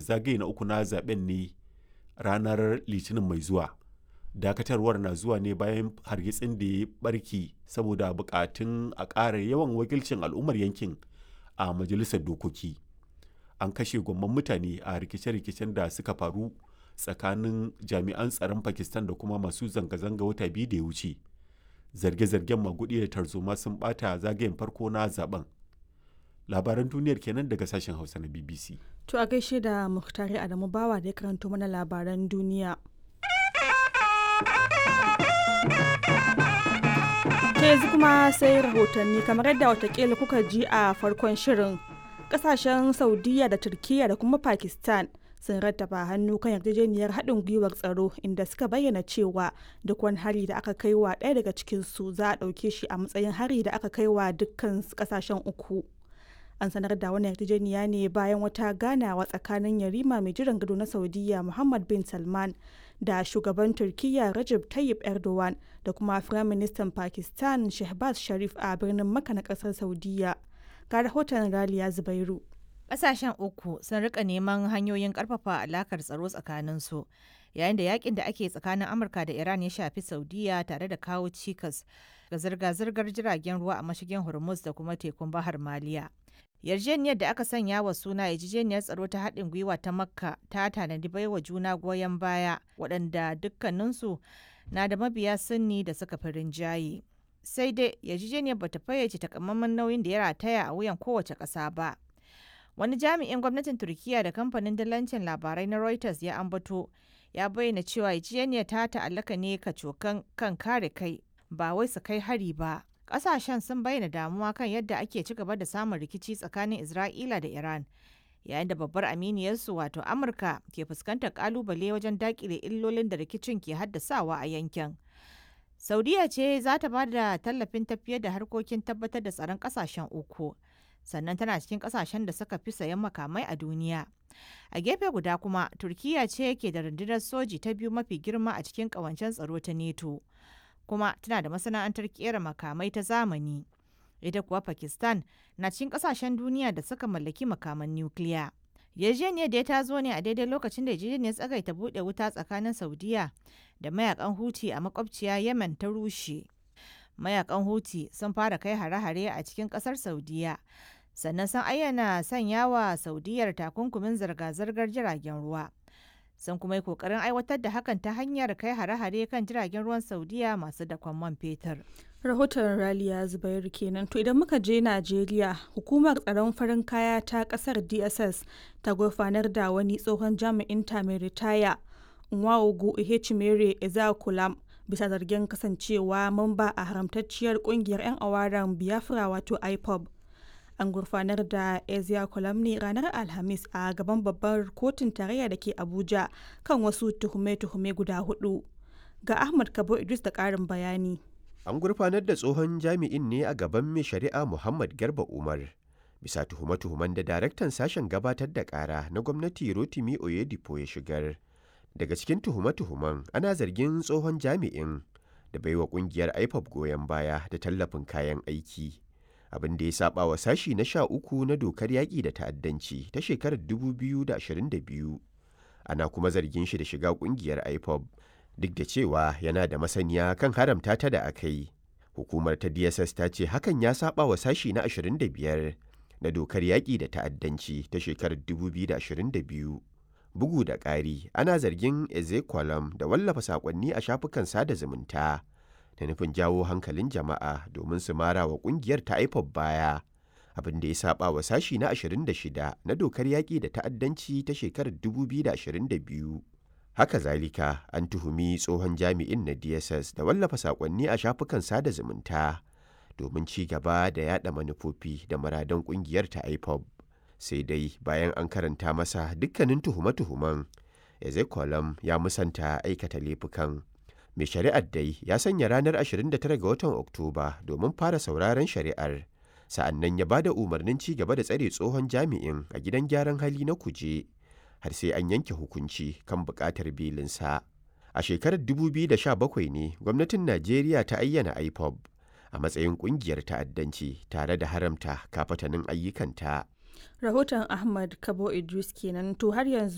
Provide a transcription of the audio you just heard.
zagaye na uku na zaben ne ranar litinin mai zuwa dakatarwar na zuwa ne bayan hargitsin da ya barki saboda bukatun a ƙara yawan wakilcin al'ummar yankin a majalisar dokoki an kashe gwamman mutane a rikice-rikicen da suka faru tsakanin jami'an tsaron pakistan da kuma masu zanga-zanga wata biyu da ya wuce zarge-zargen magudi da tarzoma sun bata zagayen farko na zaben labaran duniyar kenan daga sashen hausa na bbc To a gaishe da Muhtari Adamu Bawa da ya karanto mana labaran duniya. Ta yanzu kuma sai rahotanni kamar yadda watakila kuka ji a farkon shirin. Kasashen Saudiya da Turkiyya da kuma Pakistan sun rattaba hannu kan yarjejeniyar haɗin gwiwar tsaro inda suka bayyana cewa duk wani hari da aka kai wa ɗaya daga cikinsu za a ɗauke shi a matsayin hari da aka kai wa dukkan kasashen uku. an sanar da wani yarjejeniya ne bayan wata ganawa tsakanin yarima mai jiran gado na saudiya muhammad bin salman da shugaban turkiyya rajab tayyip erdogan da kuma firaministan pakistan shehbaz sharif a birnin maka na kasar saudiya ga rahoton raliya zubairu Ƙasashen uku sun rika neman hanyoyin ƙarfafa alakar tsaro tsakaninsu yayin da yakin da ake tsakanin Amurka da Iran ya shafi Saudiya tare da kawo cikas ga zirga-zirgar jiragen ruwa a mashigin Hormuz da kuma tekun Bahar Maliya. Yarjejeniyar da aka sanya wa suna yarjejeniyar tsaro ta haɗin gwiwa ta Makka ta tanadi baiwa juna goyon baya waɗanda dukkaninsu na da mabiya sunni da suka fi rinjaye. Sai dai yarjejeniyar bata fayyace takamaiman nauyin da ya rataya a wuyan kowace ƙasa ba. Wani jami'in gwamnatin Turkiyya da kamfanin dalancin labarai na Reuters ya ambato ya bayyana cewa yarjejeniyar ta ta'allaka ne kacokan kan kare kai ba wai su kai hari ba. Ƙasashen sun bayyana damuwa kan yadda ake ci gaba da samun rikici tsakanin Isra'ila da Iran, yayin da babbar aminiyarsu wato Amurka ke fuskantar ƙalubale wajen daƙile illolin da rikicin ke haddasawa a yankin. Saudiya ce za ta ba da tallafin tafiyar da harkokin tabbatar da tsaron ƙasashen uku. sannan tana cikin kasashen da suka fi sayan makamai a duniya. A gefe guda kuma, Turkiyya ce ke da rundunar soji ta biyu mafi girma a cikin ƙawancen tsaro ta NATO, kuma tana da masana'antar kera makamai ta zamani. Ita kuwa Pakistan na cikin ƙasashen duniya da suka mallaki makaman nukiliya. Yarjejeniyar da ta zo ne a daidai lokacin da yarjejeniyar tsagaita buɗe wuta tsakanin Saudiya da mayakan Huti a makwabciya Yemen ta rushe. Mayakan Huti sun fara kai hare-hare a cikin ƙasar Saudiya. sannan sun ayyana sanya wa saudiyar takunkumin zirga-zirgar jiragen ruwa sun kuma yi kokarin aiwatar da hakan ta hanyar kai hare-hare kan jiragen ruwan saudiya masu dakon man fetur rahoton raliya zubairu kenan to idan muka je najeriya hukumar tsaron farin kaya ta kasar dss ta gurfanar da wani tsohon jami'in ta mai ritaya nwaogu ihechimere ezakulam bisa zargin kasancewa mamba a haramtacciyar kungiyar 'yan awaran biafra wato ipob an gurfanar da ezia ne ranar alhamis a gaban babbar kotun tarayya da ke abuja kan wasu tuhume-tuhume guda hudu ga ahmad kabo idris da karin bayani an gurfanar da tsohon jami'in ne a gaban mai shari'a muhammad garba umar bisa tuhume-tuhumen da daraktan sashen gabatar da kara na gwamnati rotimi oyedipo ya shigar daga cikin tuhume-tuhumen ana zargin tsohon jami'in da baiwa kungiyar ipop goyon baya da tallafin kayan aiki abin da ya saba wa sashi na sha uku na dokar yaƙi da ta'addanci ta shekarar 2022 ana kuma zargin shi da shiga ƙungiyar ipob duk da cewa yana da masaniya kan haramta ta da aka yi hukumar ta dss ta ce hakan ya saba wa sashi na 25 na dokar yaƙi da ta'addanci ta shekarar 2022 bugu da ƙari ana zargin ezekwalam da wallafa saƙonni a shafukan sada zumunta da nufin jawo hankalin jama'a domin su mara wa kungiyar ta IPOB baya abin da ya saba wa sashi na 26 na dokar yaƙi da ta'addanci ta shekarar 2022 haka zalika an tuhumi tsohon jami'in na dss da wallafa saƙonni a shafukan sada zumunta domin ci gaba da yada manufofi da muradan kungiyar ta IPOB sai dai bayan an karanta masa dukkanin tuhume-tuhumen ezekolam ya musanta aikata laifukan mai shari'ar dai ya sanya ranar 29 ga watan oktoba domin fara sauraron shari'ar sa'annan ya ba da umarnin ci gaba da tsare tsohon jami'in a gidan gyaran hali na kuje har sai an yanke hukunci kan buƙatar belinsa a shekarar 2017 ne gwamnatin najeriya ta ayyana ipob a matsayin ƙungiyar ta'addanci tare da haramta kafatanin ayyukanta rahoton ahmad kabo idris kenan to har yanzu